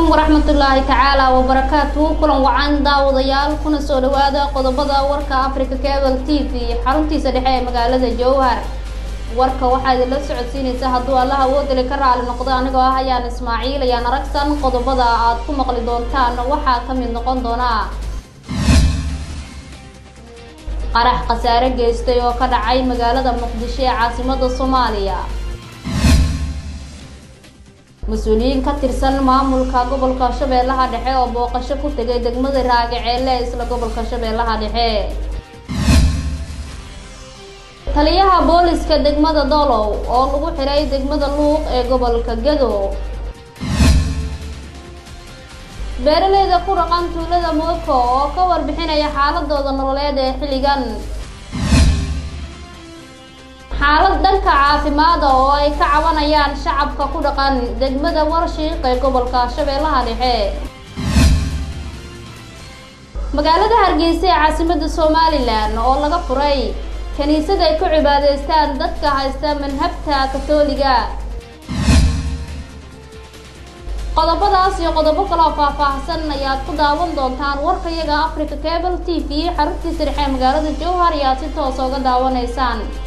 waraxmatullaahi tacaala wabarakaatuhu kulan wacan daawadayaal kuna soo dhawaada qodobada warka africa cable t v xaruntiisa dhexe ee magaalada jowhar warka waxaa idinla socodsiinaysa hadduu allah awoodali ka raali noqdo anigoo ah ayaan ismaaciil ayaan aragsan qodobada aad ku maqli doontaan waxaa ka mid noqon doona qarax khasaare geystay oo ka dhacay magaalada muqdisho ee caasimada soomaaliya mas-uuliyiin ka tirsan maamulka gobolka shabeellaha dhexe oo booqasho ku tegay degmada raagaceelle ee isla gobolka shabeellaha dhexe taliyaha booliska degmada dolow oo lagu xiray degmada luuq ee gobolka gado beeraleyda ku dhaqan tuulada mooko oo ka warbixinaya xaaladooda nololeed ee xilligan xaalad dhanka caafimaada oo ay ka cabanayaan shacabka ku dhaqan degmada warshiiq ee gobolka shabeellaha dhexe magaalada hargeysa ee caasimada somalilan oo laga furay kiniisad ay ku cibaadeystaan dadka haysta manhabta katooliga qodobadaas iyo qodobo kaloo faah-faahsan ayaad ku daawan doontaan warkayaga africa cable t v xaruntiisa dhexe ee magaalada jowhar ayaad si toos oga daawanaysaan